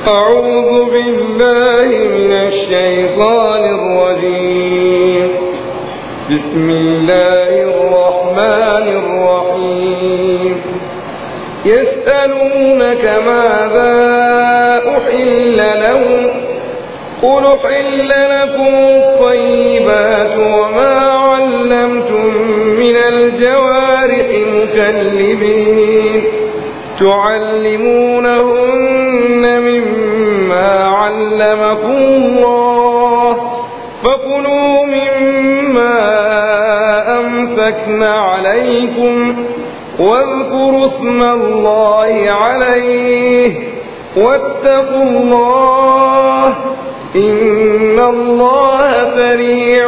أعوذ بالله من الشيطان الرجيم بسم الله الرحمن الرحيم يسألونك ماذا أحل لهم قل أحل لكم الطيبات وما علمتم من الجوارح مكلبين تعلمونهن مما علمكم الله فكلوا مما أمسكن عليكم واذكروا اسم الله عليه واتقوا الله إن الله سريع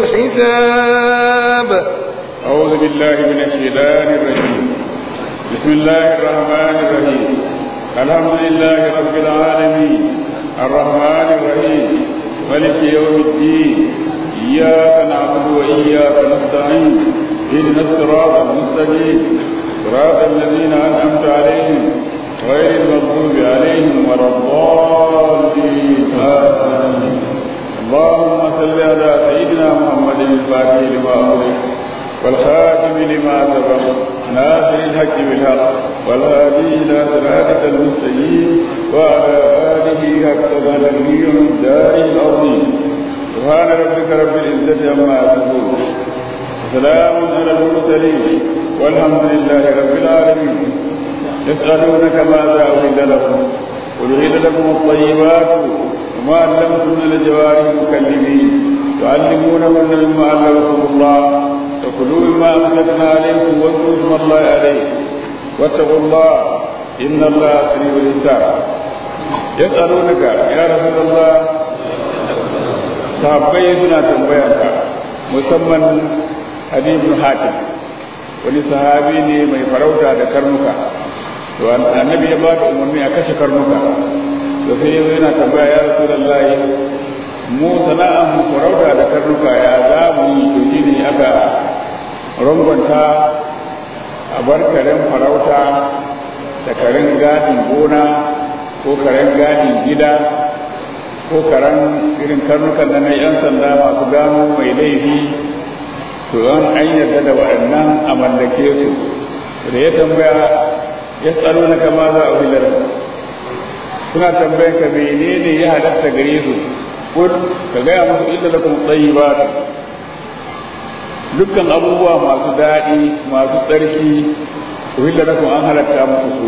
الحساب أعوذ بالله من الشيطان الرجيم بسم الله الرحمن الرحيم الحمد لله رب العالمين الرحمن الرحيم ملك يوم الدين إياك نعبد وإياك نستعين اهدنا الصراط المستقيم صراط الذين أنعمت عليهم غير المغضوب عليهم ولا الضالين آمين اللهم صل على سيدنا محمد الفاتح لما أغلق والخاتم لما سبق ناصر الحق بالحق والهادي إلى صراطك المستقيم وعلى آله حق قدره ومقداره العظيم سبحان ربك رب العزة عما يصفون وسلام على المرسلين والحمد لله رب العالمين يسألونك ماذا أحل لكم قل أحل لكم الطيبات وما علمتم من الجوارح المكلمين تعلمونهن مما علمكم الله فكلوا مما أمسكنا عليكم واذكروا اسم الله عليه واتقوا الله إن الله سريع الحساب يسألونك يا رسول الله sahabbai suna tambayarka musamman Habibul Hatim wani sahabi ne mai farauta da karnuka to annabi ya bada umarni a kashe karnuka to sai yazo yana tambaya ya rasulullahi mu sana'an mu farauta da karnuka ya za mu yi to shine aka rangwanta a bar karen farauta da karen gadin gona ko karen gadin gida ko karen irin karnukan da na 'yan sanda masu gano mai laifi to an an yarda da waɗannan a mallake su da ya tambaya ya tsaro na kama za a wilar suna tambayan ka menene ya halatta gare su kun ka gaya musu inda da kuma tsayi ba dukkan abubuwa masu daɗi masu tsarki wilar da kuma an halatta muku su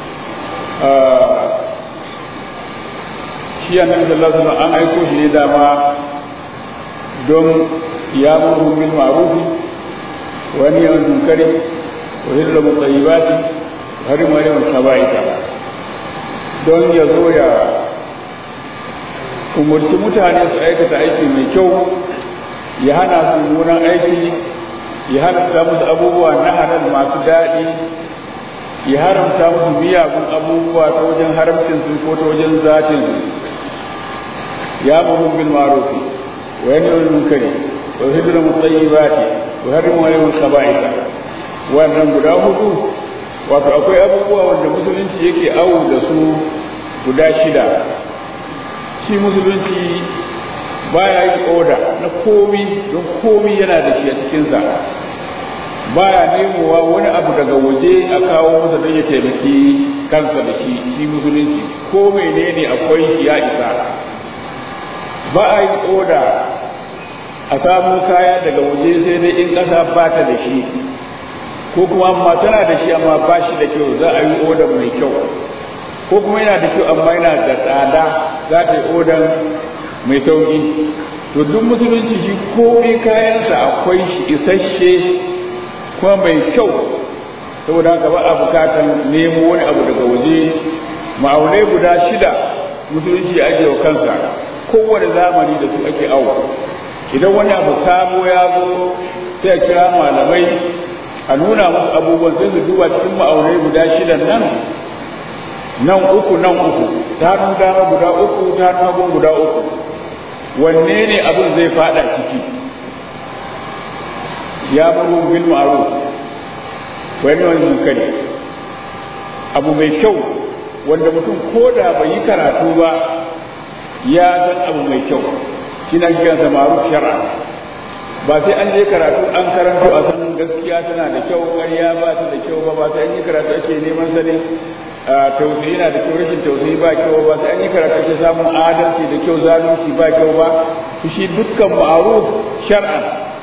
shi annabi sallallahu alaihi wasallam an aiko shi ne dama don ya muru bil ma'ruf wa nahyi anil munkari wa yuhillu mutayyibati wa harimu alayhi sabaita don ya zo ya umurci mutane su aikata aiki mai kyau ya hana su mummunan aiki ya halatta musu abubuwa na halal masu daɗi ya haramta musu miyagun abubuwa ta wajen haramcinsu ko ta wajen zatinsu ya muhim bil ma'ruf wa yanha anil munkari wa yuhillu at-tayyibati wa yuharrimu alayhim al-khaba'itha wannan guda hudu wato akwai abubuwa wanda musulunci yake awu da su guda shida shi musulunci baya yi oda na komi don komi yana da shi a cikinsa baya nemowa wani abu daga waje a kawo masa don ya taimaki kansa da shi shi musulunci ko menene akwai shi ya isa ba a yi oda a samu kaya daga waje sai dai in ƙasa ba ta da shi ko kuma amma tana da shi amma ba shi da kyau za a yi odan mai kyau ko kuma yana da kyau amma yana da tsada za ta yi odan mai sauƙi to duk musulunci shi komai kayansa akwai shi isasshe kuma mai kyau saboda haka ba a bukatan nemo wani abu daga waje ma'aunai guda shida musulunci ya ajiye wa kansa kowane zamani da su ake awo idan wani abu sabo ya zo sai a kira malamai a nuna musu abubuwan sai su duba cikin ma'aunai guda shidan nan nan uku nan uku ta hannun dama guda uku ta hannun hagun guda uku wanne ne abin zai fada ciki ya muru bil ma'ruf wani wani munkari abu mai kyau wanda mutum ko da bai yi karatu ba ya san abu mai kyau shi na kiransa maruf shar'a ba sai an je karatu an karanto a san gaskiya tana da kyau ƙarya ba ta da kyau ba ba sai an yi karatu ake neman sanin tausayi na da kyau rashin tausayi ba kyau ba sai an yi karatu ake samun adalci da kyau zalunci ba kyau ba to shi dukkan ma'ruf shar'an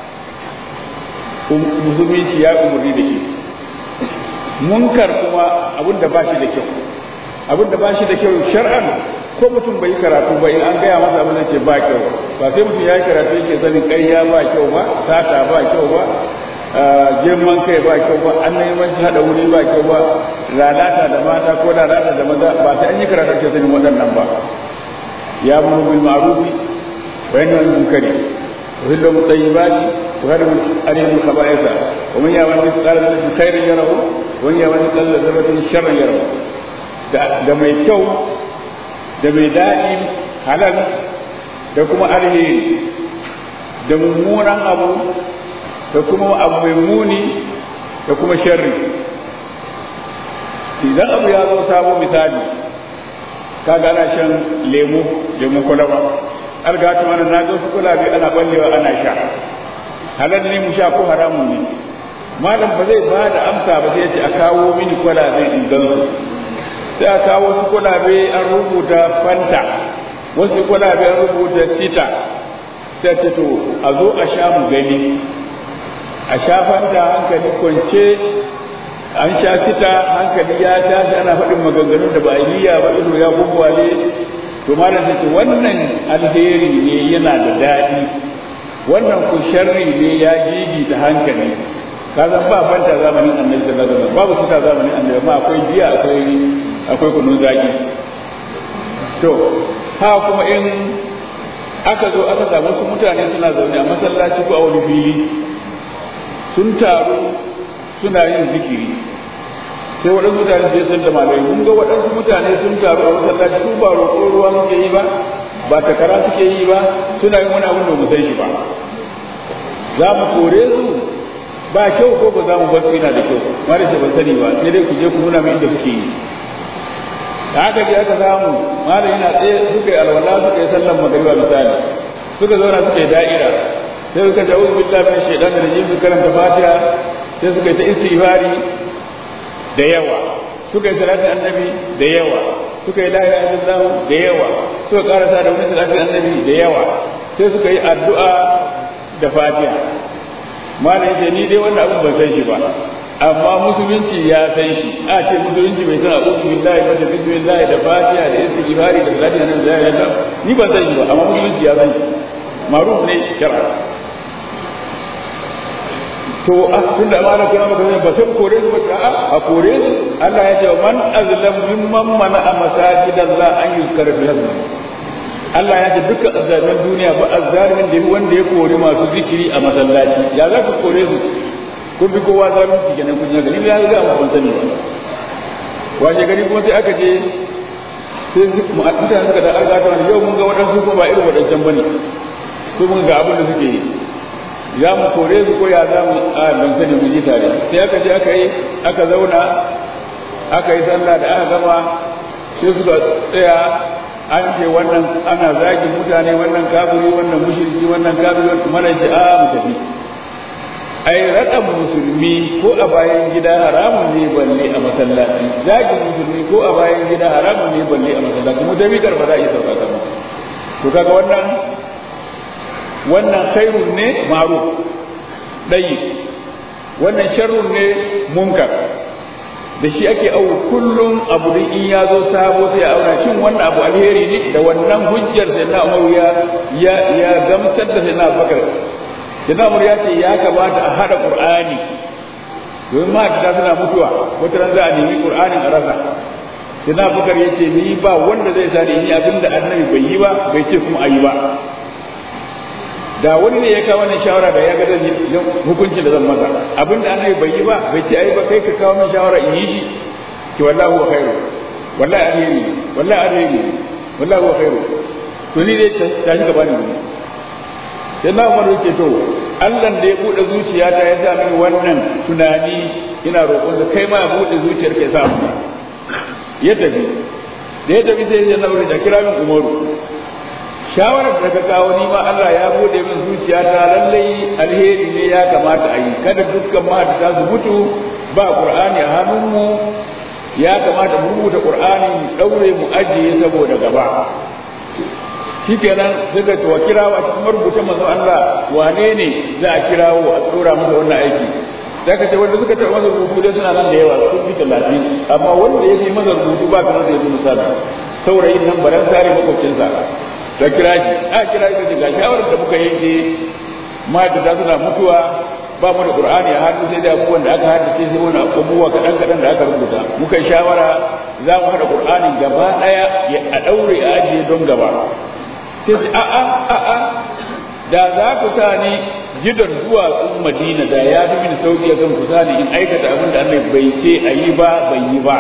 musulunci ya umarni da shi munkar kuma abin da ba shi da kyau abin da ba shi da kyau shar'an ko mutum bai yi karatu ba in an gaya masa abin da ce ba kyau ba sai mutum ya yi karatu yake sanin ƙarya ba kyau ba sata ba kyau ba girman kai ba kyau ba an neman haɗa wuri ba kyau ba lalata da mata ko lalata da maza ba sai an yi karatu ake sanin waɗannan ba ya mu bil ma'rufi wa yanha anil munkari wa hillu tayyibati wa hadu alayhi khaba'itha wa man ya'mal mithqala dharratin khairan yarahu wa man ya'mal mithqala dharratin sharran yarahu da mai kyau da mai daɗi halal da kuma alheri da mummunan abu da kuma abu mai muni da kuma sharri idan abu ya zo sabo misali kaga ana shan lemu lemu kwalaba algatu mana na zo su kulabe ana ballewa ana sha halal ne mu sha ko haramun ne malam ba zai ba da amsa ba sai ya ce a kawo mini kwalabe in gansu sai a kawo wasu kwalabe an rubuta fanta wasu kwalabe an rubuta tita sai ce to a zo a sha mu gani a sha fanta hankali kwance an sha tita hankali ya tashi ana faɗin maganganun da ba a yi ba ido ya gugwale to malam sai ce wannan alheri ne yana da daɗi wannan ku sharri ne ya gigi ta hankali ka zan ba fanta zamanin annabi sallallahu alaihi wasallam babu suka zamanin annabi amma akwai giya akwai akwai kunun zaki to ha kuma in aka zo aka samu wasu mutane suna zaune a masallaci ko a wani fili sun taru suna yin zikiri sai waɗansu mutane su san da malai mun ga waɗansu mutane sun taru a masallaci su ba roƙo ruwa suke yi ba ba takara suke yi ba suna yin wani abin da mu san shi ba za mu kore su ba kyau ko ba za mu basu yana da kyau mara ce ban sani ba sai dai ku je ku nuna min inda suke yi da haka je aka samu malam yana tsaye suka yi alwala suka yi sallan magariba misali suka zauna suka yi da'ira sai suka ce uzu billahi min shaitan da rajim su karanta fatiha sai suka yi ta istighfari da yawa suka yi salatin annabi da yawa suka yi la ilaha illallah da yawa suka karasa da wani salatin annabi da yawa sai suka yi addu'a da fatiha malam yace ni dai wannan abin ban san shi ba amma musulunci ya san shi a ce musulunci bai san a'udhu billahi wa da bismillah da fatiha da istighfari da salati nan da ya ni ban san shi ba amma musulunci ya san shi maruf ne shar'a to a tun da amana kuna maka ba sai kore su ba a a kore su Allah ya ce man azlam mimman mana a masajidallah an yuzkara fi hasbi Allah ya ce duka azzamin duniya ba azzalimin da wanda ya kori masu zikiri a masallaci ya za ku kore su kun bi kowa zalunci kenan kun yaga ni ya ga mu ban sani ba washe gari kuma sai aka je sai mutane suka da arga ta yau mun ga waɗansu kuma ba irin waɗancan bane su mun ga abin da suke yi za mu kore su ko ya za mu a ban sani mu ji tare sai aka je aka yi aka zauna aka yi sallah da aka gama sai suka tsaya an ce wannan ana zagin mutane wannan kafiri wannan mushriki wannan kafiri mana ji a mu tafi ai raɗan musulmi ko a bayan gida haramun ne balle a masallaci zagin musulmi ko a bayan gida haramun ne balle a masallaci mu tafi karba za a yi sauka kama to kaga wannan wannan khairun ne ma'ruf ɗayi wannan sharrun ne munkar da shi ake au kullum abu da in ya zo sabo sai a auna shin wannan abu alheri ne da wannan hujjar da na Umar ya ya gamsar da sai na Bakar da na Umar ya ce ya kamata a hada Qur'ani domin ma da suna mutuwa wata ran za a nemi Qur'anin a rasa sai na Bakar ya ce ni ba wanda zai sa ni abinda annabi bai yi ba bai ce kuma ayi ba da wani ne ya kawo wannan shawara da ya ga zan yi hukuncin da zan masa abin da annabi bai yi ba bai ce ai ba kai ka kawo min shawara in yi shi ki wallahi huwa khairu wallahi alheri wallahi alheri wallahi huwa khairu to ni dai ta shi gaba ne sai na umar yake to Allah da ya bude zuciyata ya sa mini wannan tunani ina roƙon da kai ma ya bude zuciyarka ya sa mu ya tafi da ya tafi sai ya nauri da kira min umaru shawarar da ka kawo ni ma Allah ya bude min zuciya ta lallai alheri ne ya kamata a yi kada dukkan mahaddata su mutu ba qur'ani a hannunmu ya kamata mu rubuta qur'ani mu daure mu ajiye saboda gaba shikenan suka to kirawo a cikin marubutan manzon Allah wane ne za a kirawo a tsora masa wannan aiki zaka ce wanda suka taɓa masa rubutu dai suna nan da yawa sun fi talatin amma wanda ya yi masa rubutu ba kamar zai misali saurayin nan baran tare makwabcinsa ta kira shi a kira shi ga shawarar da muka yanke ma'aikata suna mutuwa ba mu da qur'ani a hannu sai da abubuwan da aka haddace sai wani abubuwa kaɗan kaɗan da aka rubuta muka yi shawara za mu haɗa qur'ani gaba ɗaya a ɗaure a ajiye don gaba sai ce a'a a'a da za ku sa ni gidan duwatsun madina da ya fi mini sauki akan ku sa ni in aikata abin da Allah bai ce a yi ba bai yi ba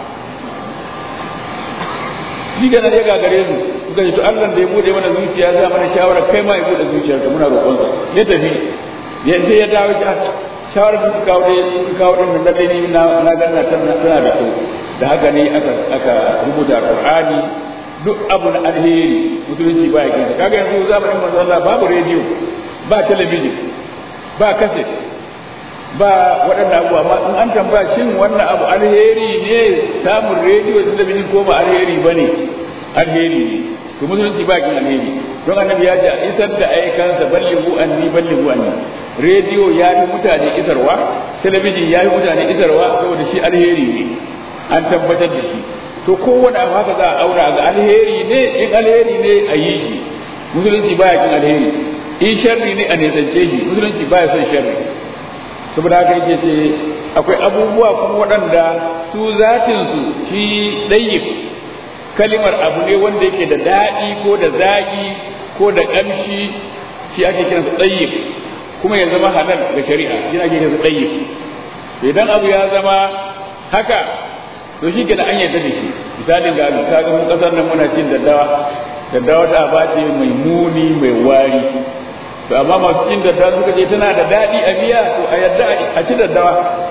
shi ga ya gagare su suka ce to Allah da ya bude mana zuciya za mana shawara kai ma ya bude zuciyar ka muna roƙon sa ya tafi ya sai ya dawo ya shawara da kawo da kawo din da dai ni na na ganna tana tana da kyau da haka ne aka aka rubuta Qur'ani duk abu na alheri musulunci ba ya kinsa kaga yanzu zamanin manzo Allah babu rediyo ba talabijin ba kaset ba waɗannan abubuwa amma in an tambaya shin wannan abu alheri ne samun rediyo da talabijin ko ba alheri ba ne alheri ne to musulunci ba kin alheri don annabi ya ce isar da aikansa ballighu anni ballighu anni rediyo ya yi mutane isarwa talabijin ya yi mutane isarwa saboda shi alheri ne an tabbatar da shi to kowane abu haka za a aura ga alheri ne in alheri ne a yi shi musulunci baya kin alheri in sharri ne a nisance shi musulunci baya son sharri saboda haka yake ce akwai abubuwa kuma waɗanda su zatinsu shi ɗayyib kalimar abu ne wanda yake da daɗi ko da zaƙi ko da ƙamshi shi ake kiransa ɗayyib kuma ya zama halal ga shari'a shi ake kiransa ɗayyib idan abu ya zama haka to shi kenan an yarda da shi misalin ga ka ga mun kasar nan muna cin daddawa daddawa ta ba ce mai muni mai wari to amma masu cin daddawa suka ce tana da daɗi a biya to a yarda a ci daddawa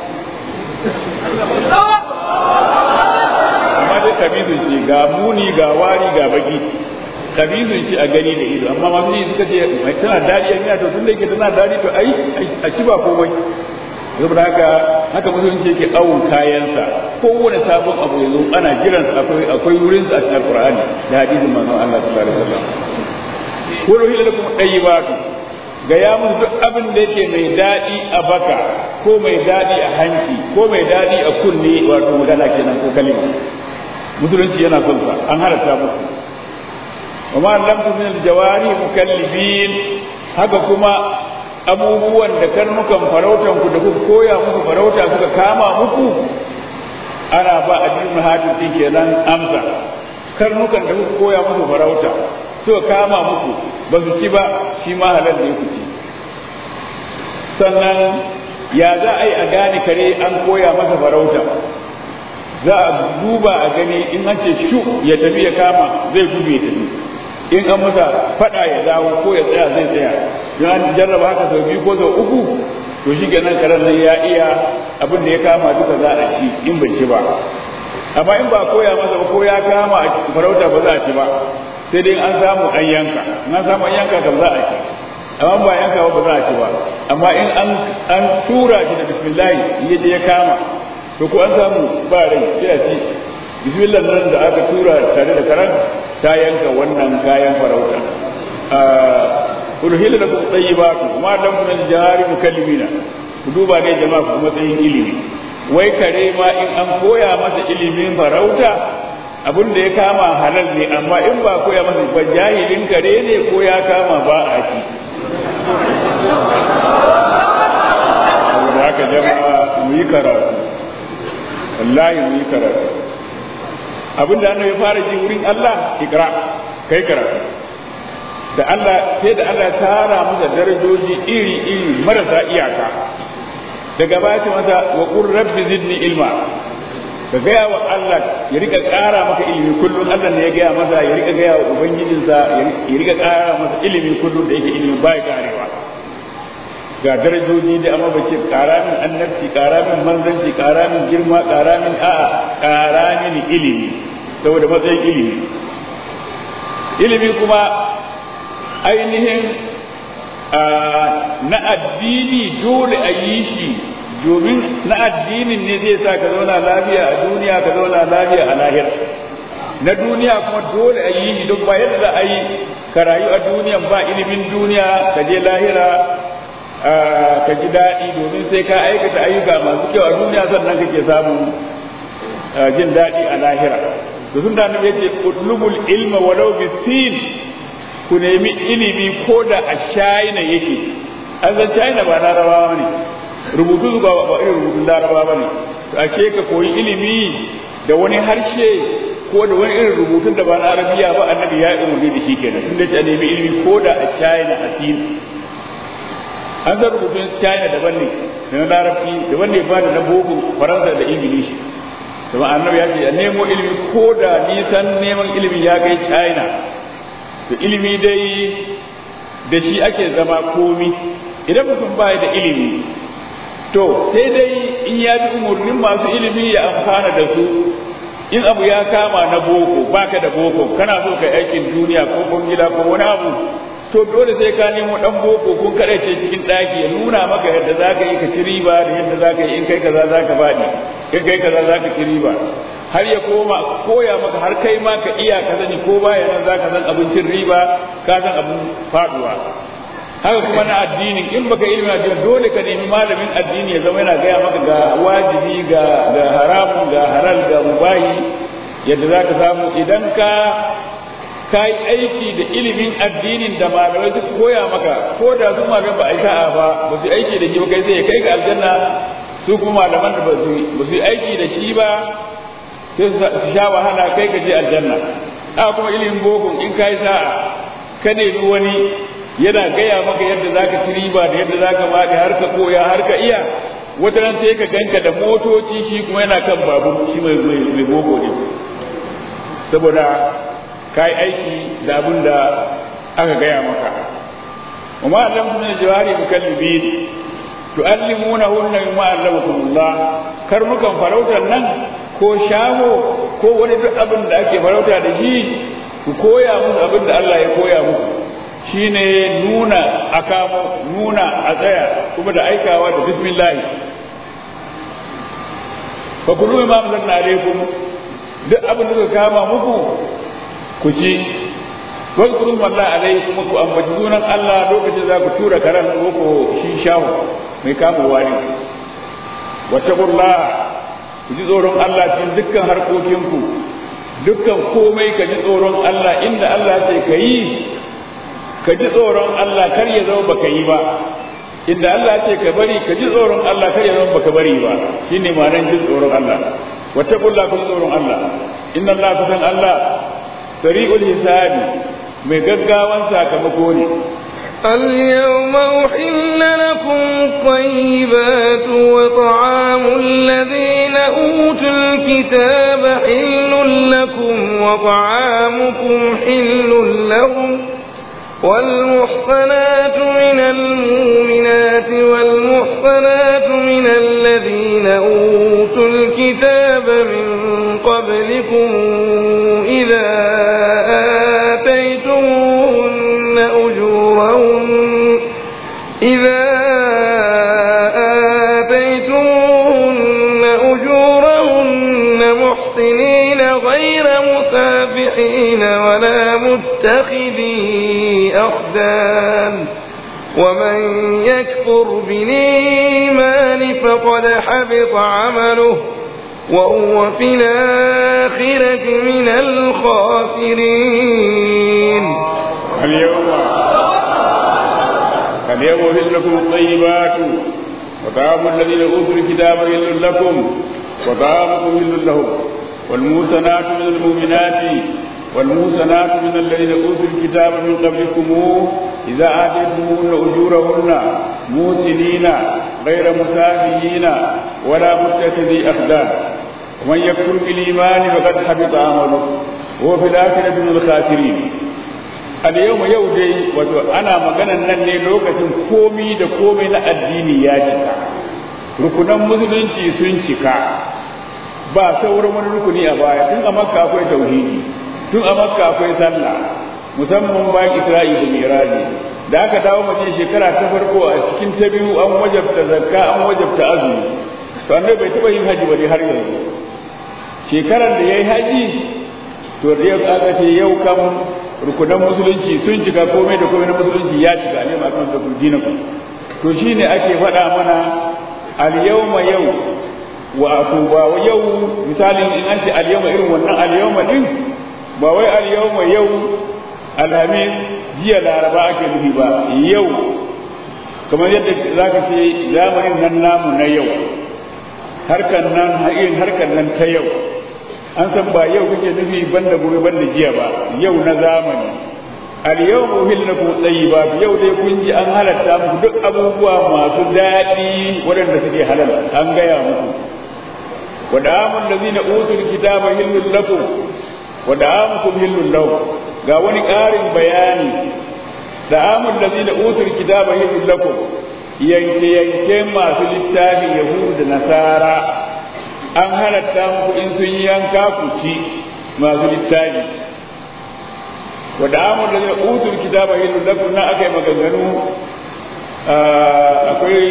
amma dai kabizun ce ga muni ga wari ga baki kabizun ce a gani da ido amma masu yi suka ce mai tana daɗi a biya to tun da yake tana daɗi to ai a ci ba komai saboda haka haka musulunci yake awon kayansa kowane sabon abu yanzu ana jiransa akwai akwai wurin sa a cikin alqur'ani da hadisin manzon Allah sallallahu alaihi wasallam kullu hila lakum tayyibatu ga ya musu duk abin da yake mai dadi a baka ko mai dadi a hanci ko mai dadi a kunne wato magana kenan ko kalima musulunci yana son sa an halatta muku wa ma lam min al-jawari mukallibin haka kuma abubuwan da karnukan farautan ku da kuka koya musu farauta suka kama muku ana ba addinin hatim din kenan amsa karnukan da kuka koya musu farauta suka kama muku ba su ci ba shi ma halal ne ku ci sannan ya za a yi a gane kare an koya masa farauta za a duba a gani in an ce shu ya tafi ya kama zai gudu ya tafi in an masa fada ya dawo ko ya tsaya zai tsaya don an jarraba haka sau biyu ko sau uku to shi kenan karen nan ya iya abin da ya kama duka za a ci in bai ci ba amma in ba koya masa ba ko ya kama a farauta ba za a ci ba sai dai an samu an yanka in an samu an yanka kam za a ci amma ba yanka ba za a ci ba amma in an an tura shi da bismillah ya je ya kama to ko an samu ba rai sai a ci bismillah nan da aka tura tare da karan ta yanka wannan kayan farauta ulhila lakum tayyibatu ma lam min al-jari mukallimina ku duba ne jama'a ku matsayin ilimi wai kare ma in an koya masa ilimin farauta abin da ya kama halal ne amma in ba koya masa ba jahilin kare ne ko ya kama ba a ci saboda haka jama'a mu yi karatu wallahi mu yi karatu abin da annabi fara ji wurin Allah ikra kai karatu da Allah sai da Allah tara masa darajoji iri iri marasa iyaka daga baya ce masa wa qur rabbi zidni ilma ka gaya wa Allah ya rika ƙara maka ilimi kullum Allah ne ya gaya masa ya rika gaya wa ubangijinsa ya rika ƙara masa ilimi kullum da yake ilimi bai karewa ga darajoji da amma ba ce ƙara min annabci ƙara min manzanci ƙara min girma ƙara min a'a ƙara min ilimi saboda matsayin ilimi ilimi kuma ainihin na addini dole a yi shi domin na addinin ne zai sa ka zauna lafiya a duniya ka zauna lafiya a lahira na duniya kuma dole a yi shi don ba yadda a yi ka rayu a duniyan ba ilimin duniya ka je lahira ka ji daɗi domin sai ka aikata ayyuka masu kyau a duniya sannan kake samun jin daɗi a lahira da sun da nabi yace utlubul ilma walau bisin ku nemi ilimi ko da a china yake an san china ba larabawa ne rubutu zuwa ba irin rubutun larabawa ba ne to a ce ka koyi ilimi da wani harshe ko da wani irin rubutun da ba na arabiya ba annabi ya yi umarni da shi kenan tun da ce a nemi ilimi ko da a china a sin an san rubutun china daban ne da na larabci daban ne ba da na boko faransa da ingilishi kuma annabi ya ce a nemo ilimi ko da nisan neman ilimi ya kai china to ilimi dai da shi ake zama komi idan mutum ba da ilimi to sai dai in ya bi umarnin masu ilimi ya amfana da su in abu ya kama na boko baka da boko kana so ka aikin duniya ko gida ko wani abu to dole sai ka nemo dan boko kun ce cikin daki ya nuna maka yadda zaka yi ka ci riba da yadda zaka yi in kai kaza zaka faɗi in kai kaza zaka ci riba har ya koma koya maka har kai ma ka iya ka sani ko baya nan zaka san abincin riba ka san abin faduwa haka kuma na addinin in baka ilimin addini dole ka nemi malamin addini ya zama yana gaya maka ga wajibi ga ga haramun ga halal ga mubahi yadda zaka samu idan ka ka yi aiki da ilimin addinin da malamai suka koya maka ko da su malamai ba a yi sa'a ba ba su aiki da shi ba kai sai kai ga aljanna su kuma malaman da ba su yi aiki da shi ba sai su sha wahala kai ka je aljanna a kuma ilimin boko in ka yi sa'a ka nemi wani yana gaya maka yadda za ka ci riba da yadda za ka maɗi har ka koya har ka iya wata ran sai ka ganka da motoci shi kuma yana kan babur shi mai boko ne saboda ka yi aiki da abin da aka gaya maka وما علمتم من الجوارح مكلبين تعلمونهن مما علمكم الله karnukan farautar nan ko shaho ko wani duk abin da ake farauta da shi ku koya musu abin da Allah ya koya muku shine nuna akamo nuna a tsaya kuma da aikawa da bismillah fa kullu ma anzalna alaikum duk abin da kuka kama muku ku ci wadkurun wallahi alai kuma ku ambaci sunan Allah lokacin za ku tura karan ko ko shi shawo mai kamowa ne wattaqullah ku ji tsoron Allah cikin dukkan harkokinku dukkan komai ka ji tsoron Allah inda Allah ce ka yi ka ji tsoron Allah kar ya zama baka yi ba inda Allah ce ka bari ka ji tsoron Allah kar ya zama baka bari ba shine ma'anar jin tsoron Allah wattaqullah ku ji tsoron Allah inna Allah kusan Allah sari'ul hisabi mai gaggawan sakamako ne اليوم أحل لكم الطيبات وطعام الذين أوتوا الكتاب حل لكم وطعامكم حل لهم والمحصنات من المؤمنات والمحصنات من الذين أوتوا الكتاب من قبلكم إذا آتيتموهن أجورهن إذا آتيتموهن أجورهن محسنين غير مسافحين ولا متخذي أخدان ومن يكفر بالإيمان فقد حبط عمله وهو في الآخرة من الخاسرين اليوم اليوم أحل لكم الطيبات وطعام الذين أوتوا الكتاب حل لكم وطعامكم حل لهم والموسنات من المؤمنات والموسنات من الذين أوتوا الكتاب من قبلكم إذا آتيتموهن أجورهن موسنين غير مسافيين ولا متخذي أخدان ومن يكفر بالإيمان فقد حبط عمله وهو في الآخرة من الخاسرين اليوم يودي wato ana maganan nan ne lokacin komi da komai na addini ya cika rukunan musulunci sun cika ba sauran wani rukuni a baya tun a makka akwai tauhidi tun a makka akwai sallah musamman bayan isra'i da miraji da aka dawo madina shekara ta farko a cikin ta biyu an wajabta zakka an wajabta azumi to annabi bai taba yin haji ba dai har yanzu shekarar da yayi haji to da yau aka ce yau kam rukunan musulunci sun cika komai da komai na musulunci ya cika ne ma kan da dinaku to shine ake faɗa mana al yawma yau wato ba yau misalin in an ce al yawma irin wannan al yawma din ba wai al yawma yau alhamis jiya laraba ake nufi ba yau kamar yadda za ka ce zamanin nan namu na yau harkar nan irin harkar nan ta yau an san ba yau kake nufi banda gobe banda jiya ba yau na zamani al yau muhillakum tayyibat yau dai kun ji an halatta muku duk abubuwa masu daɗi waɗanda suke halal an gaya muku wa da'amul ladzina utul kitaba hillul lakum wa da'amukum hillul lahum ga wani ƙarin bayani da'amul ladzina utul kitaba hillul lakum yanke yanke masu littafin yahudu da nasara an halatta muku in sun yi yanka ku ci masu littafi wa da'amul ladzina utul kitaba hillul lakum na akai maganganu akwai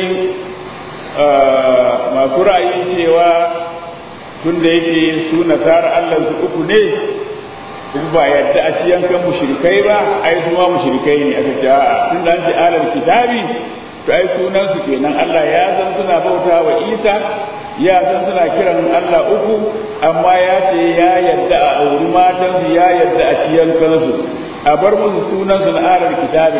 masu ra'ayin cewa tun da yake su nasara Allah su uku ne kuma ba yadda a ci yankan mushrikai ba ai su ma mushrikai ne aka ce a'a tun da an ce alal kitabi to ai sunan su kenan Allah ya san suna bauta wa Isa ya san suna kiran Allah uku amma ya ce ya yadda a auri matan su ya yadda a ci yankan su a bar musu sunan su na alal kitabi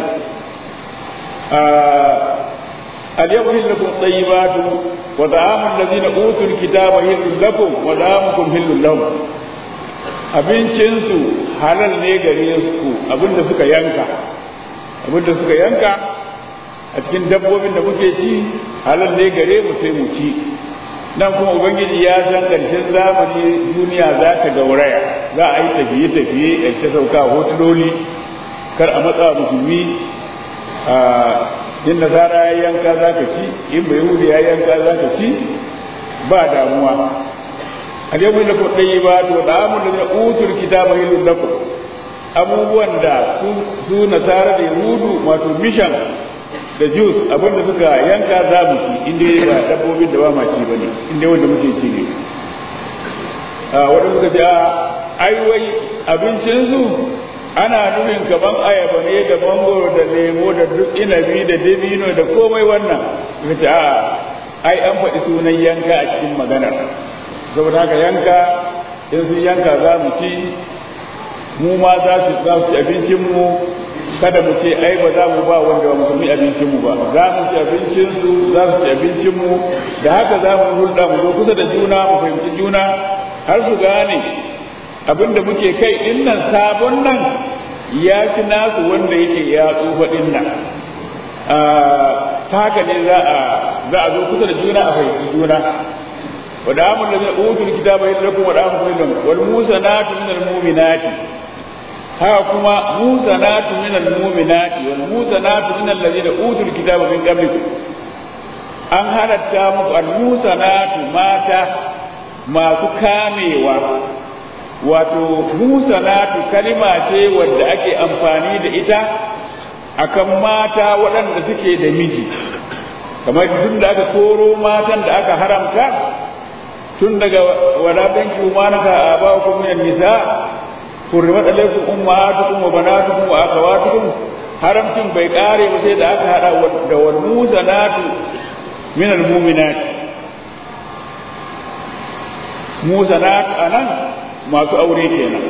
اليوم هل لكم طيبات وطعام الذين اوتوا الكتاب هل لكم وطعامكم هل لهم abincinsu halal ne gare su abinda suka yanka abinda suka yanka a cikin dabbobin da muke ci halal ne gare mu sai mu ci nan kuma ubangiji ya san ƙarshen zamani duniya za ta gauraya za a yi tafiye-tafiye a ta sauka hotuloli kar a matsa musulmi a in nasara ya yanka za ka ci in bai yahudi ya yanka za ka ci ba damuwa اليوم لكم طيبات وطعام الذين اوتوا الكتاب حل لكم abubuwan da su nasara da yahudu wato mishan da jus abinda suka yanka za mu ci inda ba dabbobin da ba ma ci bane inda wanda muke ci ne a wanda suka ce ai wai abincinsu ana nufin kaman ayaba ne da mangoro da lemo da duk inabi da dabino da komai wannan suka ce a ai an faɗi sunan yanka a cikin maganar saboda haka yanka in sun yanka za mu ci mu ma za su za su ci abincinmu kada mu ce ai ba za mu ba wanda ba musulmi abincinmu ba za mu ci abincinsu za su ci abincinmu da haka za mu hulɗa mu zo kusa da juna mu fahimci juna har su gane abin da muke kai din nan sabon nan ya fi nasu wanda yake ya tsufa din nan ta haka ne za a zo kusa da juna a fahimci juna ودعام الذين اوتوا الكتاب لكم ودعام لكم والموسنات من المؤمنات ها كما موسنات من المؤمنات والموسنات من الذين اوتوا الكتاب من قبلكم an halatta muku al-musanatu mata masu kamewa wato musanatu kalima ce wadda ake amfani da ita akan mata waɗanda suke da miji kamar duk da aka koro matan da aka haramta tun daga wadatanki umanaka a ba ku min nisa hurrimat alaykum ummahatukum wa banatukum wa akhawatukum haramcin bai kare ba sai da aka hada da wal musanatu min al mu'minat musanat anan masu aure kenan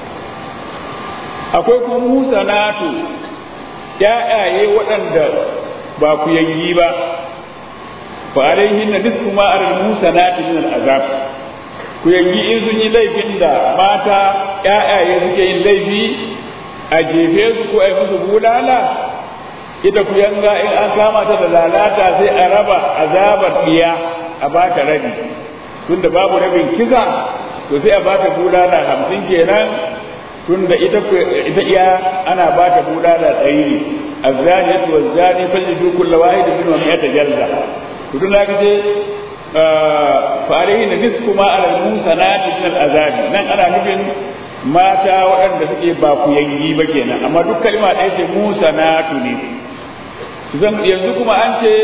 akwai kuma musanatu ƴaƴaye waɗanda ba ku yangi ba فعليهن نصف ما على المحسنات من العذاب ku yangi in sun yi laifin da mata ƴaƴaye suke yin laifi a jefe su ko a yi musu bulala ita ku yanga in an kama ta da lalata sai a raba azabar diya a bata rabi tunda babu rabin kisa to sai a bata bulala hamsin kenan tunda ita ita iya ana bata bulala ɗari ne الزانية والزاني فاجلدوا كل واحد منهم مئة جلدة kudin da aka ce fa alaihi nisfu ma ala musanati min al azabi nan ana nufin mata waɗanda suke ba ku yangi ba kenan amma duk kalma ɗaya ce musanatu ne yanzu kuma an ce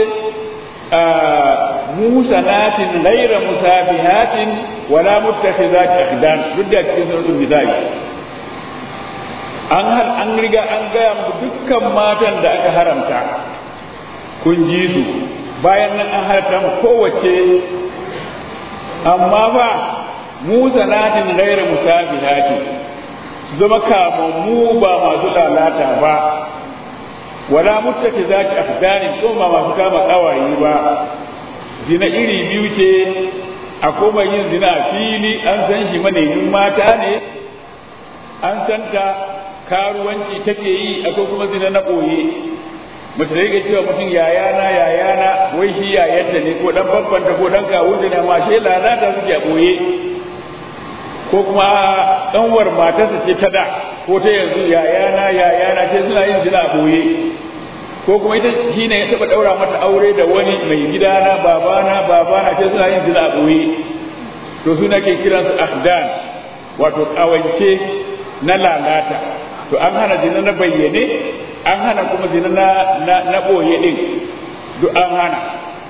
musanatin ghaira musafihatin wala muttakhizat akhdan duk da cikin suratul nisa'i an har an riga an gaya muku dukkan matan da aka haramta kun ji su bayan nan an haramta mu kowace amma fa musanatin ghaira musafihatin su zama kamammu ba masu lalata ba wala muttaki zaki afdanin ko ba masu kama kawaye ba zina iri biyu ce a koma yin zina a fili an san shi manemin mata ne an san ta karuwanci take yi akwai kuma zina na ɓoye mace da yake cewa mutum yayana yayana wai shi yayanta ne ko dan babbanta ko dan kawunta ne ma shi lalata suke a ɓoye ko kuma ɗanwar matarsa ce ta da ko ta yanzu yayana yayana ce suna yin zina a ɓoye ko kuma ita shi ne ya taɓa ɗaura mata aure da wani mai gidana babana babana ce suna yin zina a ɓoye to suna ke kiransu ahdan wato ƙawance na lalata to an hana zina na bayyane an hana kuma zina na na ɓoye ɗin duk an hana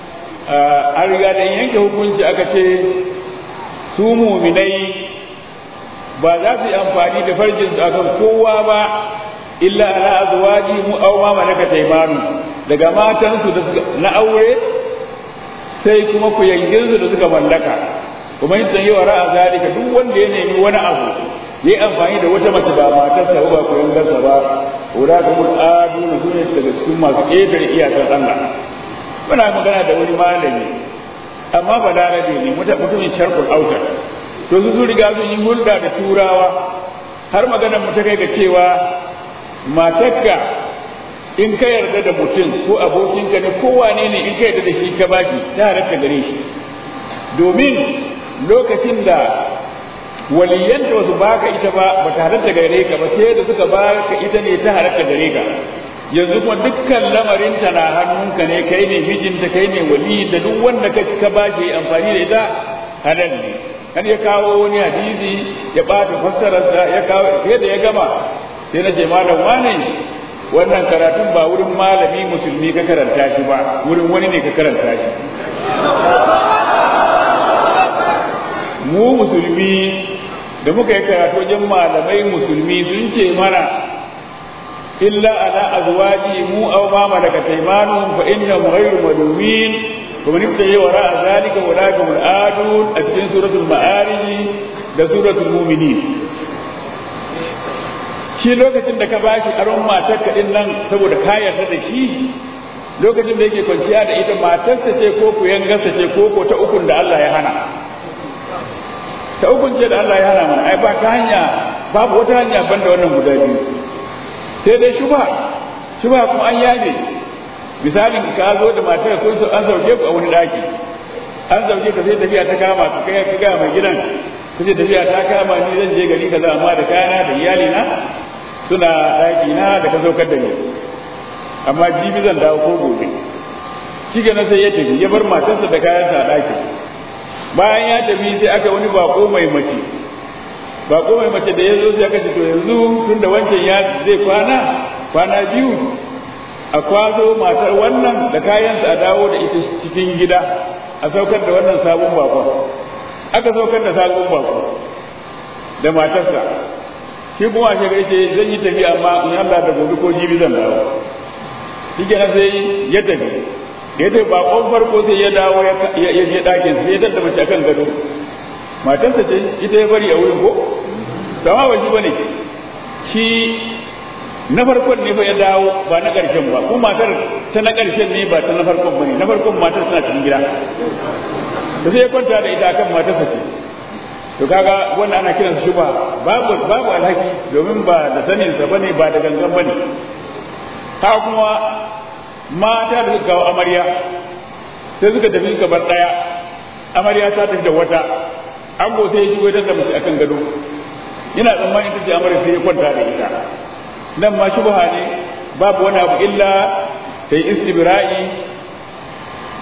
an riga da yanke hukunci aka ce su muminai ba za su yi amfani da farjin su akan kowa ba illa ala azwaji mu aw ma malakat aymanu daga matansu da suka na aure sai kuma ku yangin su da suka mallaka kuma in san yawa ra'a zalika duk wanda ya nemi wani abu yayi amfani da wata mace ba matarsa ba ku yangarsa ba ura ka mul adu na duniya daga cikin masu ƙetare iyakar Allah muna magana da wani malami amma ba larabe ne mutumin sharqul ausat to su riga sun yi hulɗa da turawa har maganar mu ta kai ga cewa matarka in ka yarda da mutum ko abokinka ne ko wane ne in ka yarda da shi ka baki ta halatta gare shi domin lokacin da waliyanta wasu baka ita ba ba ta halatta gare ka ba sai da suka baka ita ne ta halatta gare ka yanzu kuma dukkan lamarinta na hannunka ne kai ne mijinta kai ne wali da duk wanda ka bashi amfani da ita halal ne kan ya kawo wani hadisi ya bata fassararsa ya kawo sai da ya gama sai na ce malam wane wannan karatun ba wurin malami musulmi ka karanta shi ba wurin wani ne ka karanta shi mu musulmi da muka yi karatu wajen malamai musulmi sun ce mana illa ala azwaji mu aw ma malakat aymanuhum fa innahum ghayru malumin ومن ابتغي وراء ذلك أولئك هم العادون أتكين سورة المعارج da suratul mu'minin shi lokacin da ka bashi aron matar ka din nan saboda ka yarda da shi lokacin da yake kwanciya da ita matarsa ce ko ku yangarsa ce ko ko ta ukun da Allah ya hana ta ukun ce da Allah ya hana mana ai ba ta hanya babu wata hanya banda wannan guda biyu sai dai shubha shubha kuma an yabe misalin ka zo da matar kun an sauke ku a wani daki an sauke ka sai tafiya ta kama ka kai ka ga mai gidan kace tafiya ta kama ni zan je gari kaza amma da kayana da iyali na suna daki na da ka saukar da ni amma jibi zan dawo ko gobe shi na sai ya tafi ya bar matarsa da kayansa a daki bayan ya tafi sai aka wani bako mai mace bako mai mace da ya zo sai aka ce to yanzu tun da wancan ya zai kwana kwana biyu a kwazo matar wannan da kayansa a dawo da ita cikin gida a saukar da wannan sabon bakon aka saukar da sabon bakon da matarsa shi kuma shi gari ce zan yi tafi amma in Allah da gobe ko jibi zan dawo shi kenan sai ya tafi ya tafi bakon farko sai ya dawo ya je ɗakin sai ya tattaba mace akan gado matarsa ce ita ya bari a wurin ko sama ba shi bane shi na farkon ne fa ya dawo ba na ƙarshen ba ko matar ta na ƙarshen ne ba ta na farkon ba ne na farkon matar tana cikin gida da sai ya kwanta da ita akan matarsa ce to kaga wannan ana kiran shi ba babu babu alhaki domin ba da sanin sa bane ba da gangan bane ha kuma mata da suka kawo amarya sai suka tafi suka bar daya amarya ta tafi da wata an go sai ya shigo da mace akan gado ina tsammanin ita ce amarya sai ya kwanta da ita nan ma shubha ne babu wani abu illa ta yi istibra'i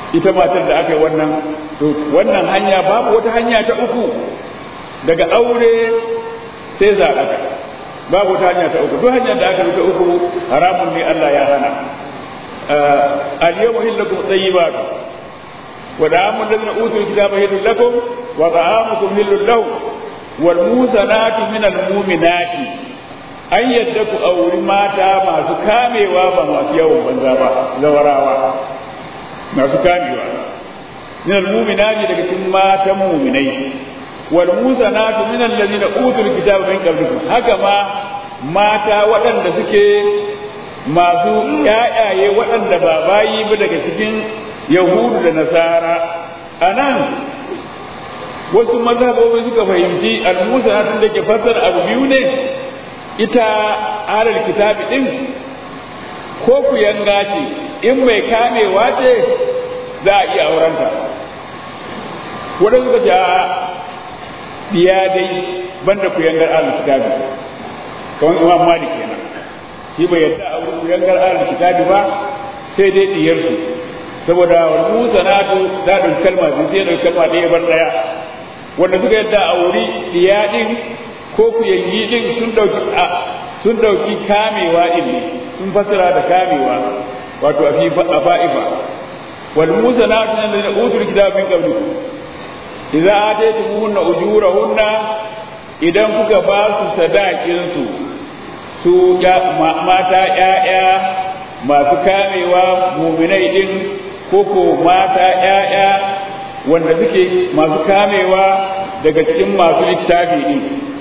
ita matar da aka yi wannan to wannan hanya babu wata hanya ta uku daga aure sai zaɓaka babu wata hanya ta uku duk hanyar da aka yi ta uku haramun ne Allah ya hana al-yawma hillakum tayyibat wa da'amu alladhina utul kitaba hillun lakum wa ta'amukum hillun lahum wal muzanatu min al-mu'minati an yadda ku auri mata masu kamewa ba masu yawan banza ba zawarawa masu kamewa min al-mu'minati daga cikin matan mu'minai wal muzanatu min alladhina utul kitaba min qablikum haka ma mata waɗanda suke masu ƴaƴaye waɗanda ba bayi ba daga cikin yahudu da nasara anan wasu mazhabobi suka fahimci al-muzanatu da ke fassara abu biyu ne ita alal kitabi din ko ku yanga ce in mai kamewa ce za a iya aurenta waɗanda suka ce a biya dai banda ku yangar alal kitabi kamar imam malik kenan shi bai yadda a wurin ku yangar alal kitabi ba sai dai diyarsu saboda wal musanatu ta ɗauki kalma biyu sai ɗauki kalma ɗaya bar ɗaya wanda suka yadda a wuri diya din ko ku yangi din sun dauki sun dauki kamewa din ne sun fasara da kamewa wato a fi a fa'ifa wal musanatu alladhina utul kitaba min qablikum idza ataytumuhunna ujurahunna idan kuka ba su sadakin su su mata ƴaƴa masu kamewa muminai din ko ko mata ƴaƴa wanda suke masu kamewa daga cikin masu littafi din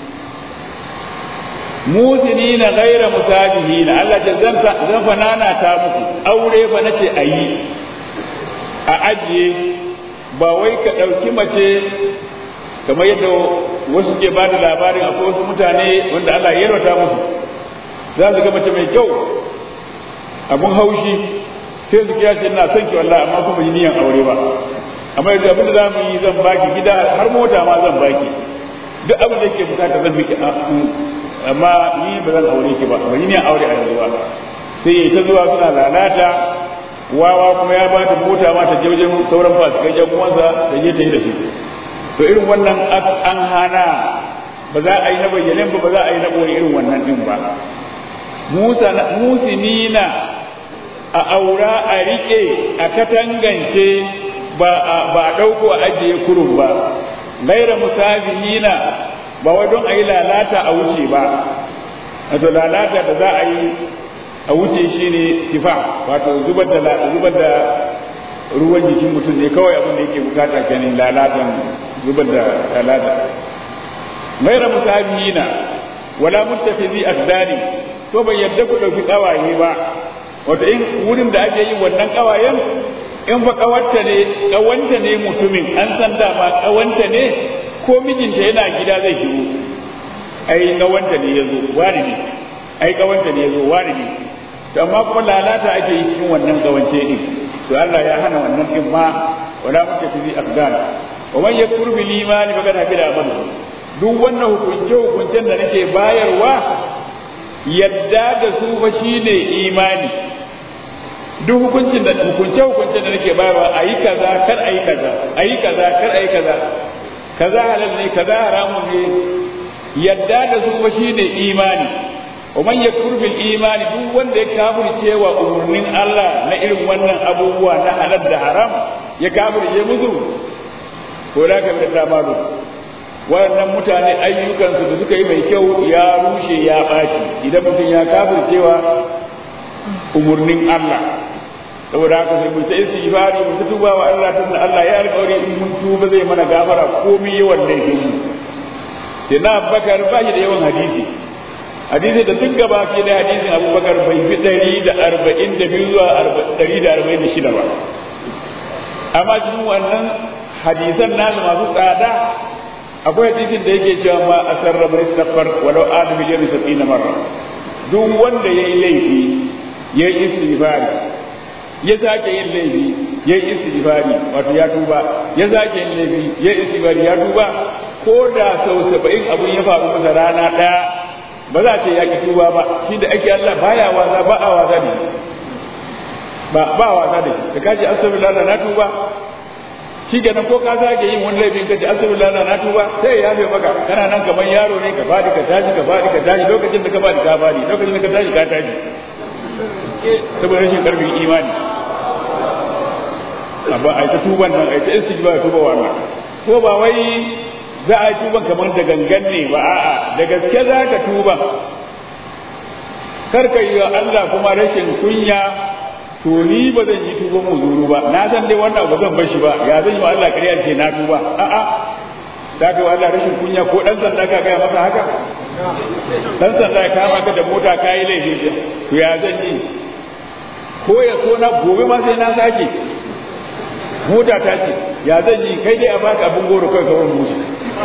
musini na gaira musabihi na Allah ce zan fa nana ta muku aure fa nace a yi a ajiye ba wai ka ɗauki mace kamar yadda wasu ke ba da labarin akwai wasu mutane wanda Allah ya yarwata musu za su ga mace mai kyau abun haushi sai su kiya ce ina son ki wallahi amma kuma yi niyan aure ba amma yanzu abin da za mu yi zan baki gida har mota ma zan baki duk abin da yake bukata zan miki amma ni ba zan aure ki ba ba ni ne aure a yanzu ba sai ta zuwa suna lalata wawa kuma ya ba ta mota ma ta je wajen sauran fasikai jan uwansa da je ta yi da shi to irin wannan an hana ba za a yi na bayyanen ba ba za a yi na ɓoye irin wannan ɗin ba musinina a aura a riƙe a katangance ba a ɗauko a ajiye kurun ba gaira musafihina ba wai don a yi lalata a wuce ba wato lalata da za a yi a wuce shi ne sifa wato zubar da zubar da ruwan jikin mutum ne kawai abin da yake bukata kenan lalatan zubar da lalata gaira musabihina wala muttafizi akdani to bai yadda ku dauki kawaye ba wato in wurin da ake yin wannan kawayen in fa kawarta ne kawanta ne mutumin an san dama kawanta ne ko mijinta yana gida zai shigo ai kawanta ne yazo wani ne ai kawanta ne yazo wani ne to amma kuma lalata ake yi cikin wannan kawance din to Allah ya hana wannan din ma wala mutafizi afgan wa man yakfur bil imani faqad habida amalu duk wannan hukunce hukuncen da nake bayarwa yadda da su fa shine imani duk hukuncin da hukunce hukuncen da nake bayarwa ayi kaza kar ayi kaza ayi kaza kar ayi kaza kaza halal ne kaza haramun ne yadda da su fa shine imani wa man yakfur bil imani duk wanda ya kafirce wa umurnin Allah na irin wannan abubuwa na halal da haram ya kafirce musu ko da ka bi da malu waɗannan mutane ayyukansu da suka yi mai kyau ya rushe ya ɓaci idan mutum ya kafircewa umurnin Allah saboda haka sai mu ta istighfari mu ta tuba wa Allah tunda Allah ya alƙawari in mun tuba zai mana gafara komai yawan laifin mu sai na Abubakar ba shi da yawan hadisi hadisi da duk gaba ke da hadisin Abubakar bai fi ɗari da arba'in da biyu zuwa ɗari da arba'in da shida ba amma cikin wannan hadisan nasu masu tsada akwai hadisin da yake cewa ma asarra man istaghfar walau adam miliyan sab'ina marra duk wanda yayi laifi yayi istighfari ya sake yin laifi yayi istighfari wato ya tuba ya sake yin laifi yayi istighfari ya tuba ko da sau saba'in abun ya faru masa rana daya ba za ta yaki tuba ba shi da ake Allah baya wasa ba a wasa ne ba ba wasa da shi da kaji astaghfirullah na tuba shi kenan ko ka sake yin wani laifin ka ji astaghfirullah na tuba sai ya yafe maka kana nan kamar yaro ne ka fadi ka tashi ka fadi ka tashi lokacin da ka fadi ka fadi lokacin da ka tashi ka tashi saboda rashin karfin imani amma ai ta tuban nan ai ta istighfar tuba wannan ko ba wai za a yi tuban kamar da gangan ne ba a'a da gaske za ka tuba kar ka yi wa Allah kuma rashin kunya to ni ba zan yi tuban muzuru ba na san dai wannan ba zan bar shi ba ya zan yi wa Allah ƙarya ce na tuba a'a za ka yi wa Allah rashin kunya ko dan sanda ka gaya masa haka dan sanda ya kama ka da mota ka yi laifi to ya zan yi ko ya so na gobe ma sai na sake mota ta ce ya zan yi kai dai a baka abin goro kai kawai mushi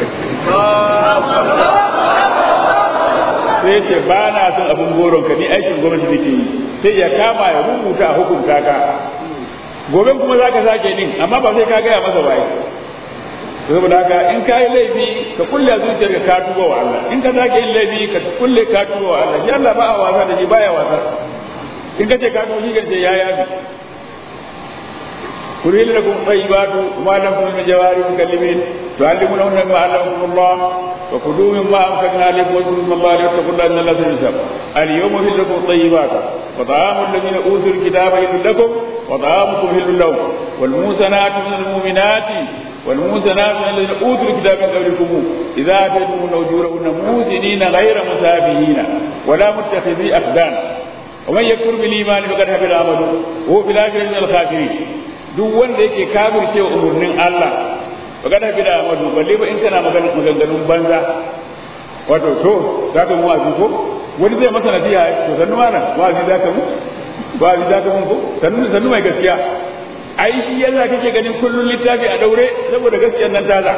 sai ce ba na son abin goron ka ni aikin gwamnati da ke yi sai ya kama ya rubuta a hukunta ka gobe kuma za ka sake din amma ba sai ka gaya masa waye saboda haka in ka yi laifi ka kulle zuciyar ka tuba wa Allah in ka sake yin laifi ka kulle ka tuba wa Allah shi Allah ba a wasa da shi baya wasa in ka ce ka tuba shi ce ya yabi كرهن لكم طيبات وما لم تكن من جوارح مكلمين تعلمونهن ما علمكم الله وكلوا مما امسكنا عليكم واذكروا اسم الله واتقوا الله ان الله سميع حساب اليوم احل لكم الطيبات وطعام الذين اوتوا الكتاب حل لكم وطعامكم حل لهم والموسنات من المؤمنات والموسنات من الذين اوتوا الكتاب من قبلكم اذا اتيتموهن اجورهن موسنين غير مسافهين ولا متخذي اخدان ومن يكفر بالايمان فقد حبط عمله وهو في الاخره من الخاسرين duk wanda yake kafirce wa umarnin Allah magana bi da amadu balle ba in kana magana maganganun banza wato to za ka mu wa'azi ko wani zai masa nasiha to sannu mana wa'azi za ka mu wa'azi za ka mu ko sannu sannu mai gaskiya ai shi yasa kake ganin kullun littafi a daure saboda gaskiyar nan taza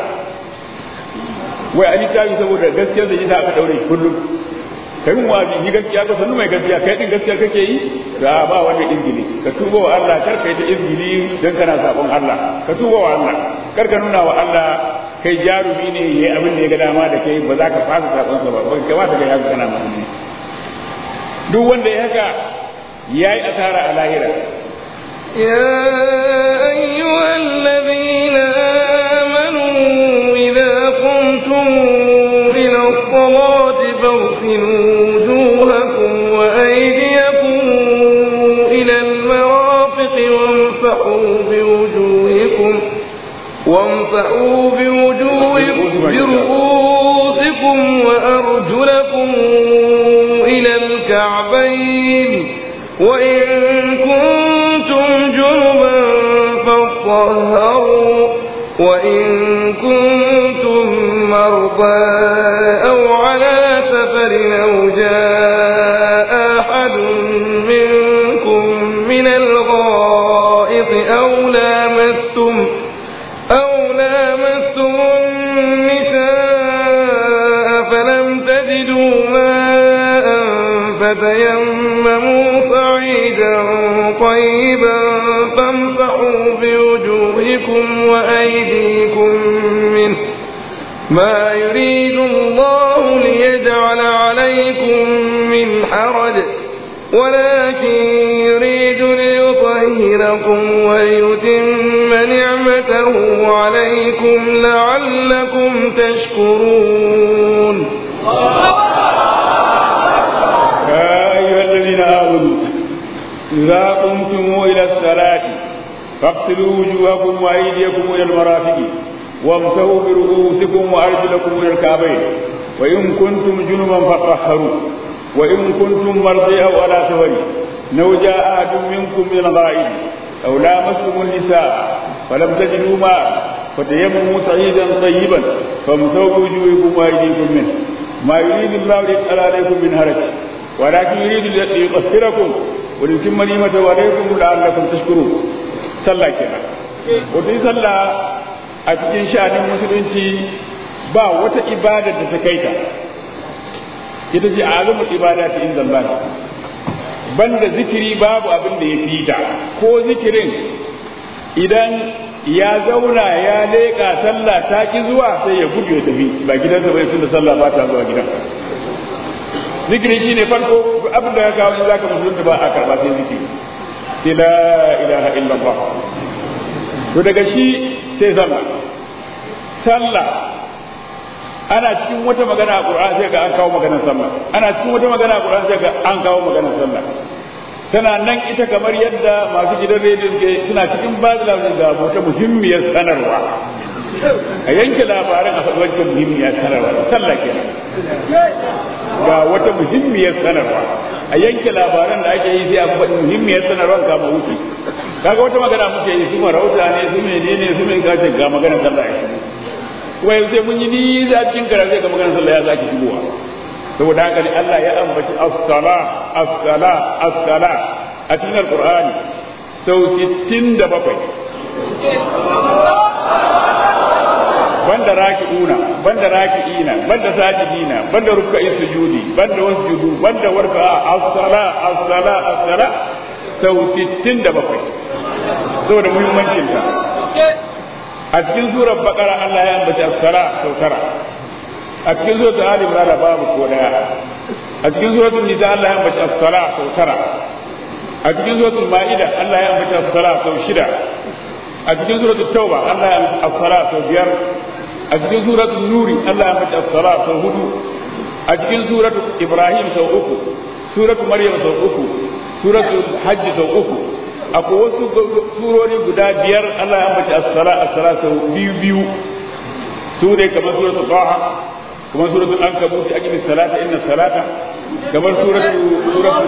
wai a littafi saboda gaskiyar da ita aka daure kullum kai mun wazi ni gaskiya ko sannu mai gaskiya kai din gaskiya kake yi da ba wanda izgili ka tuba wa Allah kar kai ta izgili dan kana sabon Allah ka tuba wa Allah kar ka nuna wa Allah kai jarumi ne yayi abin da ya ga dama da kai ba za ka fasa sabon sa ba ba ka ba ga yaka kana musulmi duk wanda ya haka yayi asara a lahira يا أيها الذين آمنوا إذا قمتم إلى الصلاة فاغسلوا وجوهكم وأيديكم إلى المرافق وامسحوا بوجوهكم وامسحوا بوجوهكم برؤوسكم وأرجلكم إلى الكعبين وإن كنتم جنبا فاطهروا وإن كنتم مرضى أو على سفر أو جاء أحد منكم من الغائط أو لامستم أو لامستم النساء فلم تجدوا ماء فتيمموا صعيدا طيبا فامسحوا بوجوهكم وأيديكم منه ما يريد الله ليجعل عليكم من حرج ولكن يريد ليطهركم ويتم نعمته عليكم لعلكم تشكرون يا أيها الذين آمنوا إذا قمتم إلى الصلاة فاغسلوا وجوهكم وأيديكم إلى المرافق وامسحوا برؤوسكم وأرجلكم إلى الكعبين وإن كنتم جنبا فطهروا وإن كنتم مرضى أو على سفر لو جاء أحد منكم من الغائب أو لامستم النساء فلم تجدوا ماء فتيمموا سعيدا طيبا فامسحوا بوجوهكم وأيديكم منه ما يريد الله ليجعل عليكم من هرج ولكن يريد ليطهركم وليتم نعمته عليكم لعلكم تشكرون صلى كده وتي صلى a cikin sha'anin musulunci ba wata ibada da ta kai ta ita ce azumul ibada ta inda Allah banda zikiri babu abin da ya fi ta ko zikirin idan ya zauna ya leƙa sallah ta ki zuwa sai ya gudu ya tafi ba gidansa bai tunda sallah ba ta zuwa gidan zikiri shine farko abin da ya kawo in zaka musulunta ba a karba sai zikiri sai la ilaha illallah to daga shi sai sallah sallah ana cikin wata magana a Qur'an sai ga an kawo maganar sallah ana cikin wata magana a Qur'an sai ga an kawo maganar sallah tana nan ita kamar yadda masu gidan rediyo suke suna cikin ba da labarin ga wata muhimmiyar sanarwa a yanke labaran a faɗi wancan muhimmiyar sanarwa sallah kenan ga wata muhimmiyar sanarwa a yanke labaran da ake yi sai a faɗi muhimmiyar sanarwa kama wuce kaga wata magana muke yi su marauta ne su menene su mai kace ga maganar sallah ya shigo kuma yanzu sai mun yi nisa cikin karatu ga maganar sallah ya zaki shigowa saboda haka ne Allah ya ambaci as-sala as-sala as-sala a cikin alqur'ani sau 67 banda raki'una banda raki'ina banda sajidina banda rukka'i sujudi banda wasjudu banda warka as-sala as-sala as-sala sau 67 saboda muhimmancin ta a cikin surar bakara Allah ya ambaci as-sala sau tara a cikin suratul ali imran babu ko daya a cikin suratul nisa Allah ya ambaci as-sala sau tara a cikin suratul maida Allah ya ambaci as-sala sau shida a cikin suratul tauba Allah ya ambaci as-sala sau biyar a cikin suratul nuri Allah ya ambaci as-sala sau hudu a cikin suratul ibrahim sau uku suratul maryam sau uku suratul hajj sau uku akwai wasu surori guda biyar Allah ya ambaci as-sala as-sala sau biyu biyu su ne kamar suratul taha kuma suratul ankabut aqimi salata inna salata kamar suratul suratul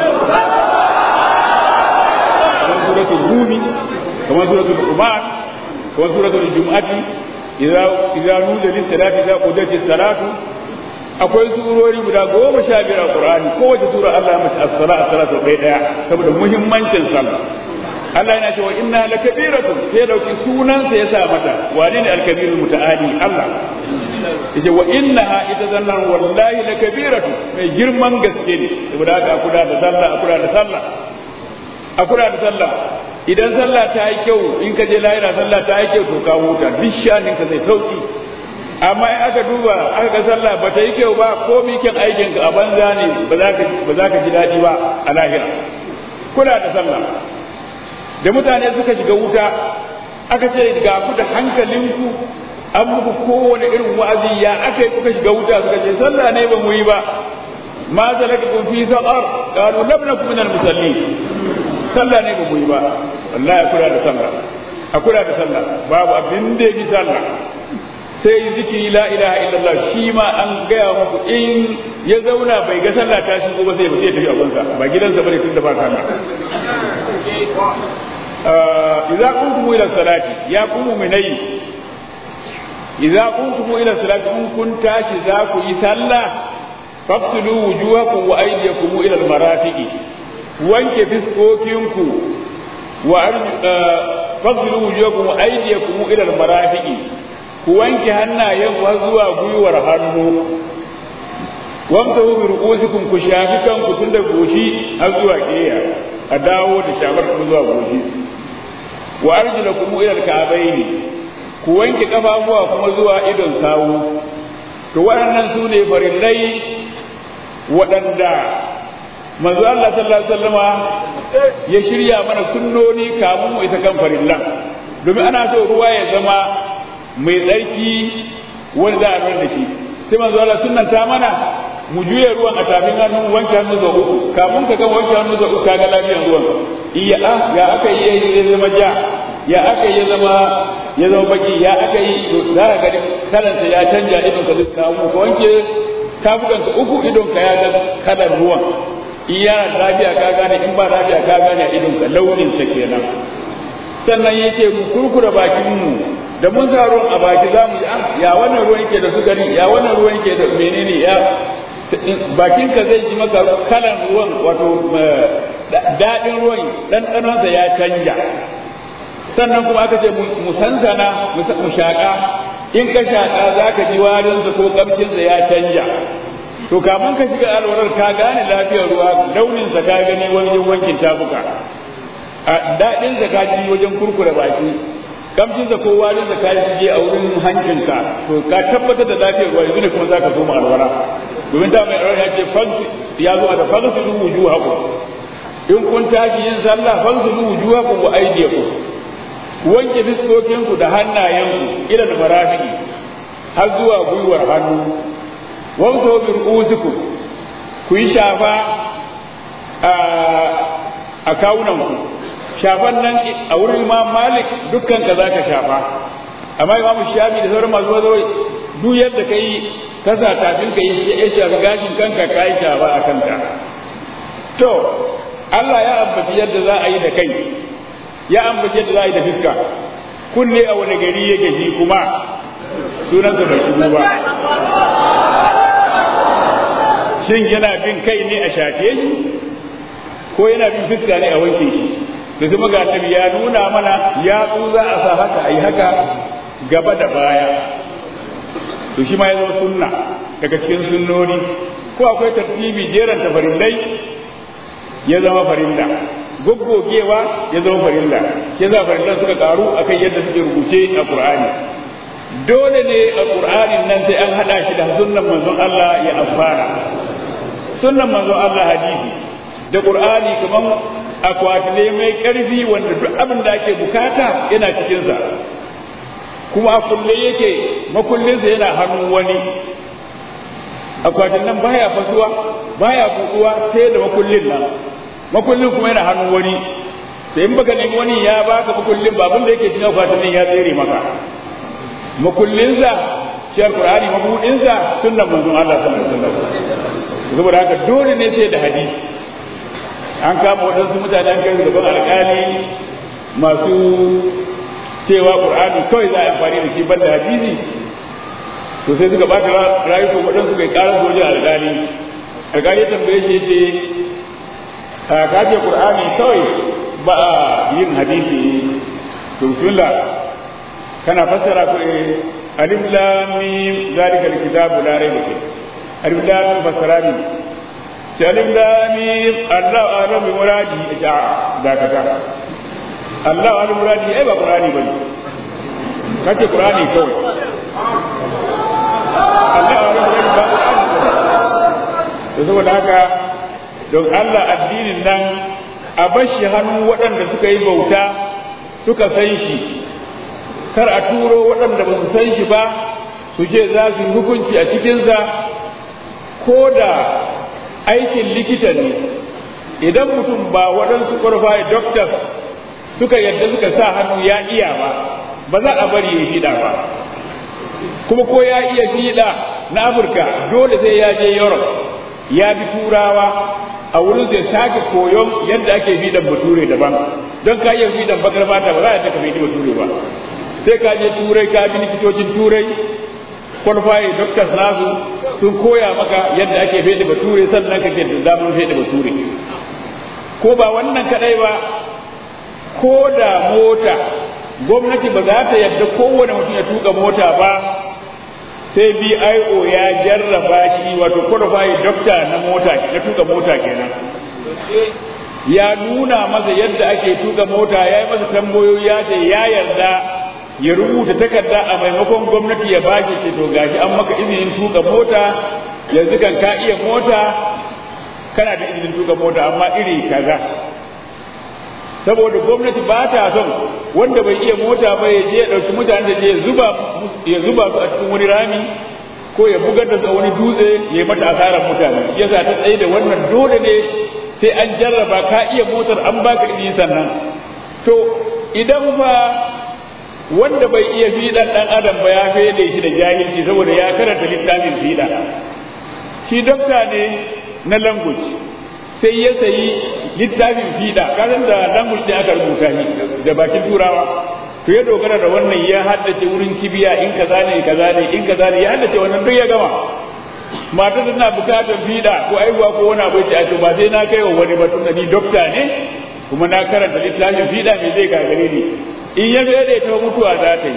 kamar suratul rumi kamar suratul quman kamar suratul jumu'ati idza idza nudiya lis salati idza qudiyatis salatu akwai surori guda goma sha biyar a qur'ani kowace sura Allah ya mace as-sala as-sala sau ɗaya ɗaya saboda muhimmancin sallah Allah yana cewa inna lakabiratun sai dauki sunansa ya sa mata wane ne al-kabirul muta'ali Allah yace wa innaha ita zannan wallahi lakabiratu mai girman gaske ne saboda haka a kula da sallah a kula da sallah a kula da sallah idan sallah ta yi kyau in ka je lahira sallah ta yi kyau to ka huta duk shanin ka zai sauki amma in aka duba aka ga sallah ba ta yi kyau ba ko mikin aikin ka a banza ne ba za ka ba za ka ji daɗi ba a lahira kula da sallah da mutane suka shiga wuta aka ce ga ku da hankalinku an muku kowane irin wa'azi ya aka yi kuka shiga wuta suka ce sallah ne ba mu yi ba ma salakakum fi saqar qalu lam nakum minal musallin sallah ne ba mu yi ba wallahi a kula da sallah a kula da sallah babu abin da yake sallah sai zikiri la ilaha illallah shi ma an gaya muku in ya zauna bai ga sallah ta shigo ba sai ba sai tafi abunsa ba gidansa bane tunda ba sallah idza kuntum ila salati ya kumu minai idza kuntum ila salati in kun tashi za ku yi sallah fafsilu wujuhakum wa aydiyakum ila almarafiqi wanke fiskokinku wa fafsilu wujuhakum wa aydiyakum ila almarafiqi ku wanke hannayenku har zuwa gwiwar hannu wamsahu bi ru'usikum ku shafi kanku tun da goshi har zuwa kiya a dawo da shafar ku zuwa goshi wa arjulakum ila alka'bayn ku wanke kafafuwa kuma zuwa idon sawu to waɗannan su ne farillai waɗanda manzo Allah sallallahu alaihi wasallama ya shirya mana sunnoni kamun mu ita kan farillan domin ana so ruwa ya zama mai tsarki wanda za a bar da shi sai manzo Allah sunnanta mana mu juya ruwan a tafin hannu wanke hannu sau uku kafin ka gama wanke hannu sau uku kaga lafiyar ruwan iya a ya aka yi ya zama ja ya aka yi ya zama ya zama baki ya aka yi to za ka gani kalansa ya canja idon ka duk kamu ka wanke tafukan ka uku idon ka ya ga kalar ruwan in yana lafiya ka gane in ba lafiya ka gane a idon ka launin sa kenan sannan yake mu kurkura bakin mu da mun sa ruwan a baki za mu ji ya wannan ruwan yake da sukari ya wannan ruwan yake da menene ya bakinka zai ji maka kalan ruwan wato daɗin ruwan ɗanɗanonsa ya canja sannan kuma aka ce mu sansana mu shaƙa in ka shaƙa za ka ji warinsa ko ƙamshinsa ya canja to kafin ka shiga alwarar ka gane lafiyar ruwa launinsa ka gani wajen wankin tafuka a daɗinsa ka ji wajen kurkure baki kamshinsa ko warinsa ka ji a wurin hankinka to ka tabbatar da lafiyar ruwa yanzu ne kuma za ka zo mu alwara domin da mai rawar ya ce ya zo a da fagasilu wujuhakum in kun tashi yin sallah fanzulu wujuhakum wa aydiyakum wanke fiskokinku da hannayenku ila da marafiqi har zuwa gwiwar hannu wamso bi ru'usikum ku yi shafa a kawunanku shafan nan a wurin imam malik dukkan ka za ka shafa amma imam shafi da sauran masu wazo duk yadda ka yi kasa tafin ka yi ya shafi gashin kanka ka yi shafa a kanka to Allah ya ambaci yadda za a yi da kai ya ambaci yadda za a yi da fiska kunne a wani gari yake ji kuma sunansa bai shigo ba shin yana bin kai ne a shafe shi ko yana bin fiska ne a wanke shi da kuma ga tabi ya nuna mana ya za a sa haka a yi haka gaba da baya to shi ma ya zama sunna daga cikin sunnoni ko akwai tartibi jeran tafarillai ya zama farilla goggogewa ya zama farilla ke za farillan suka karu akan yadda suke rubuce a qur'ani dole ne a qur'anin nan sai an hada shi da sunnan manzon Allah ya amfana sunnan manzon Allah hadisi da qur'ani kaman akwati ne mai karfi wanda duk abin da ake bukata yana cikin sa kuma a kulle yake makullinsa yana hannun wani akwatin nan baya fasuwa baya buɗuwa sai da makullin nan makullin kuma yana hannun wani da in baka nemi wani ya baka makullin ba abin da yake cikin akwatin nan ya tsere maka makullinsa shi alqur'ani mabudinsa sunnan manzon Allah sallallahu alaihi wasallam saboda haka dole ne sai da hadisi an kama waɗansu mutane an kai gaban alƙali masu cewa qur'ani kawai za a amfani da shi banda hadisi to sai suka bata rayukan waɗansu kai ƙarar sojin alƙali alƙali ya tambaye shi ce a kace qur'ani kawai ba a yin hadisi to bismillah kana fassara ku alif lam mim zalika alkitabu la rayba fi alif lam mim fassara ni sai alif lam mim Allah a'lam bi muradi ita dakata Allah a'lam muradi ai ba qur'ani bane kace qur'ani kawai Allah a'lam muradi ba qur'ani to saboda haka don Allah addinin nan a bashi hannun waɗanda suka yi bauta suka san shi kar a turo waɗanda ba su san shi ba su ce za su hukunci a cikinsa ko da aikin likita ne idan mutum ba waɗansu ƙwarfaye doctors suka yadda suka sa hannu ya iya ba ba za a bari ya fiɗa ba kuma ko ya iya fiɗa na afirka dole sai ya je europe ya bi turawa a wurin sai sake koyon yadda ake fiɗan bature daban don ka iya fiɗan bakar mata ba za a taka fiɗi bature ba sai ka je turai ka bi likitocin turai kwalfaye doctors nasu sun koya maka yadda ake fede bature sannan kake da damar fede bature ko ba wannan kadai ba ko da mota gwamnati ba za ta yadda kowane mutum ya tuka mota ba sai BIO ya jarraba shi wato qualified doctor na mota na tuka mota kenan ya nuna masa yadda ake tuka mota ya yi masa tambayoyi ya ce ya yarda ya rubuta takarda a maimakon gwamnati ya baki ce to gashi an maka izinin tuka mota yanzu kan ka iya mota kana da izinin tuka mota amma iri kaza saboda gwamnati ba ta son wanda bai iya mota ba ya je ya ɗauki mutane da je ya zuba ya zuba su a cikin wani rami ko ya bugar da su a wani dutse ya yi mata asarar mutane yasa ta tsaye da wannan dole ne sai an jarraba ka iya motar an baka izini sannan to idan fa wanda bai iya fiɗan ɗan adam ba ya fede shi da jahilci saboda ya karanta littafin fiɗa shi dokta ne na language sai ya sayi littafin fiɗa kasan da language ne aka rubuta shi da bakin turawa to ya dogara da wannan ya haddace wurin kibiya in kaza ne kaza ne in kaza ne ya haddace wannan duk ya gama mata tana bukatar fiɗa ko aihuwa ko wani abu ce a to ba sai na kai wa wani ba tunda ni dokta ne kuma na karanta littafin fiɗa me zai gagare ni in ya zai ta mutuwa za ta yi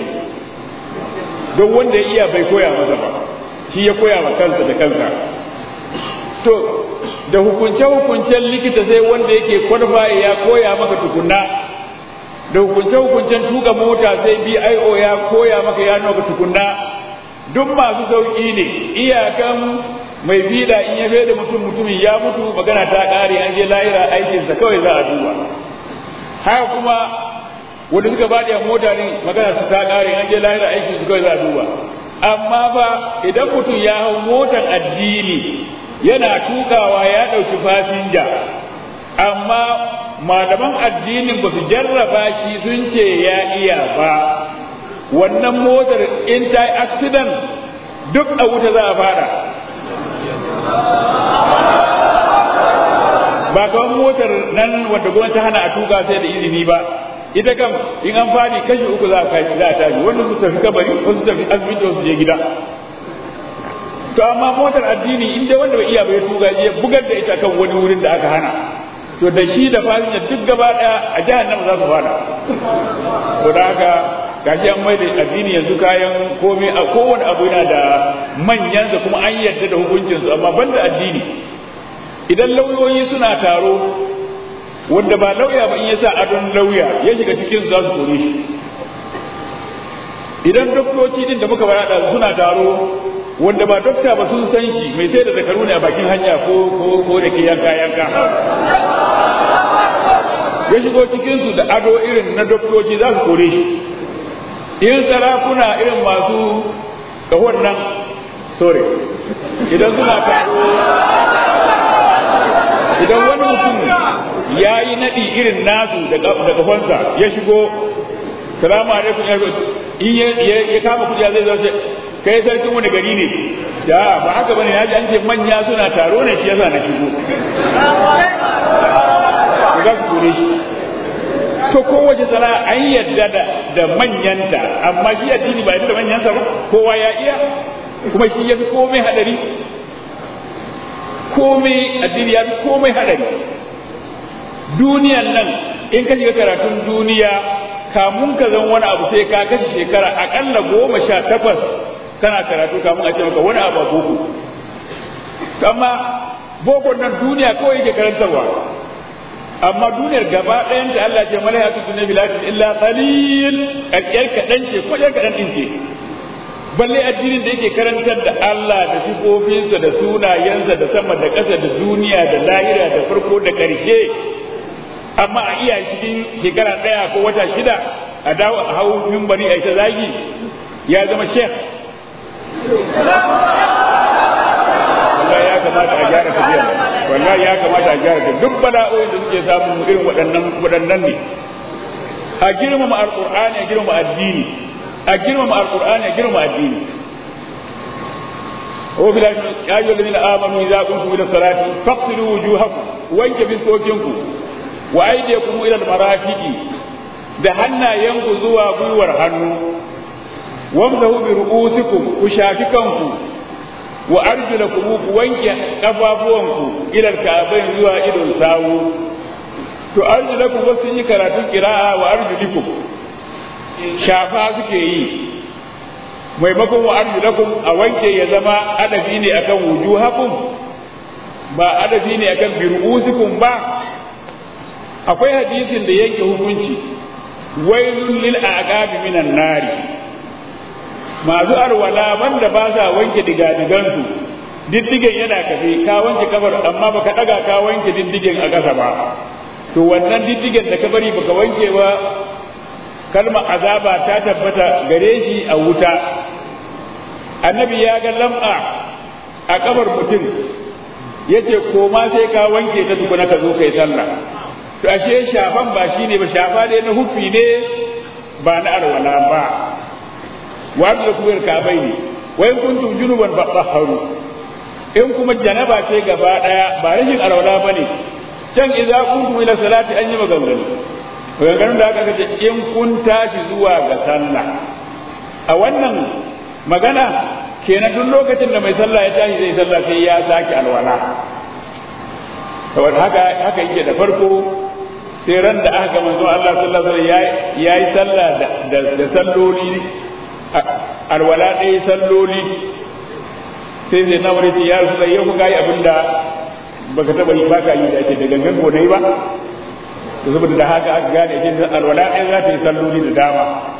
don wanda ya iya bai koya masa ba shi ya koya wa kansa da kansa to da hukunce-hukuncen likita sai wanda yake kwarfaye ya koya maka tukunna da hukunce-hukuncen tuka mota sai bio ya koya maka ya maka tukunna duk masu sauƙi ne iyakan mai fiɗa in ya da mutum mutumin ya mutu magana ta ƙare an je lahira aikinsa kawai za a duba haka kuma wanda suka faɗi a mota ne magana su ta ƙare an je lahira aikinsu kawai za a duba amma fa idan mutum ya hau motar addini yana tukawa ya ɗauki fasinja amma malaman addinin ba su jarraba shi sun ce ya iya ba wannan motar in ta yi accident duk a wuta za a fara ba kawai motar nan wanda gwamnati ta hana a tuka sai da izini ba ita kam in an fadi kashi uku za a kashi za a tashi wanda su tafi kabari wasu tafi asibiti wasu je gida to amma motar addini in dai wanda bai iya bai tuga je bugar da ita kan wani wurin da aka hana to da shi da fasinja duk gaba daya a jahannama za su fada to da haka gashi an mai da addini yanzu kayan komai a kowane abu yana da manyansa kuma an yarda da hukuncinsu amma banda addini idan lauyoyi suna taro wanda ba lauya ba in ya sa adon lauya ya shiga cikin za su kore shi idan doktoci din da muka barada suna taro wanda ba dokta ba sun san shi mai sai da zakaru ne a bakin hanya ko ko ko da ke yanka yanka ya shigo cikin su da ado irin na doktoci za su kore shi in sarakuna irin masu kahon nan sorry idan suna taro idan wani mutum ya yi naɗi irin nasu da kafansa ya shigo salamu alaikum ya in ya kama kuɗi zai zo ce kai sarkin wani gari ne ya ba haka bane na ji an ce manya suna taro ne shi yasa na shigo za su kore shi to kowace sana an yadda da manyanta amma shi addini ba yadda da manyansa ba kowa ya iya kuma shi ya fi komai hadari komai addini ya fi komai hadari duniyan nan in ka shiga karatun duniya kamun ka zan wani abu sai ka kashe shekara akalla goma sha takwas kana karatu kamun a ce maka wani abu a boko amma boko nan duniya kawai yake karantarwa amma duniyar gaba ɗayan ta Allah ce mala ya tutu na bilatin illa qalil ƙarƙiyar kaɗan ce ko ɗan kaɗan ɗin ce balle addinin da yake karantar da Allah da sifofinsa da sunayensa da sama da ƙasa da duniya da lahira da farko da ƙarshe amma a iya cikin shekara ɗaya ko wata shida a dawo a hau mimbari a ita zagi ya zama shek wallahi ya kamata a gyara tafiya wallahi ya kamata a gyara tafiya duk bala'o'in da suke samun irin waɗannan waɗannan ne a girmama alƙur'ani a girmama addini a girmama alƙur'ani a girmama addini هو بلا يا أيها الذين آمنوا إذا قمتم إلى الصلاة فاغسلوا وجوهكم وانك بسوكنكم wa aydiyakum ila al-marafiqi da hannayenku zuwa gwiwar hannu wamsahu bi ru'usikum ku shafi kanku wa arjulakum ku wanke kafafuwanku ila al-ka'bayn zuwa idon sawu to arjulakum wasu yi karatun qira'a wa arjulikum shafa suke yi maimakon wa arjulakum a wanke ya zama adabi ne akan wujuhakum ba adabi ne akan bi ru'usikum ba akwai hadisin da yanke hukunci wailun lil aqabi minan nari masu arwala wanda ba sa wanke digadigansu diddigen yana kafe ka wanke kafar amma baka daga ka wanke diddigen a ƙasa ba to wannan diddigen da ka bari baka wanke ba kalmar azaba ta tabbata gare shi a wuta annabi ya ga lam'a a kafar mutum yace koma sai ka wanke ta tukuna ka zo kai sallah to ashe shafan ba shine ba shafa dai na hufi ne ba na arwala ba wa da kuwar kabai ne wai kuntum junuban fatahharu in kuma janaba ce gaba daya ba rashin arwala bane can idza kuntum ila salati an yi maganganu maganganun da aka ce in kun tashi zuwa ga sallah a wannan magana kenan duk lokacin da mai sallah ya tashi zai sallah sai ya sake alwala saboda haka haka yake da farko sai ran da aka manzo Allah sallallahu alaihi wasallam yayi sallah da da salloli alwala ɗaya salloli sai sai na wuri ya rasu yau ku gayi abinda baka taba yi baka yi da ake da gangan ko dai ba to saboda da haka aka gane shi alwala ɗaya za ta yi salloli da dama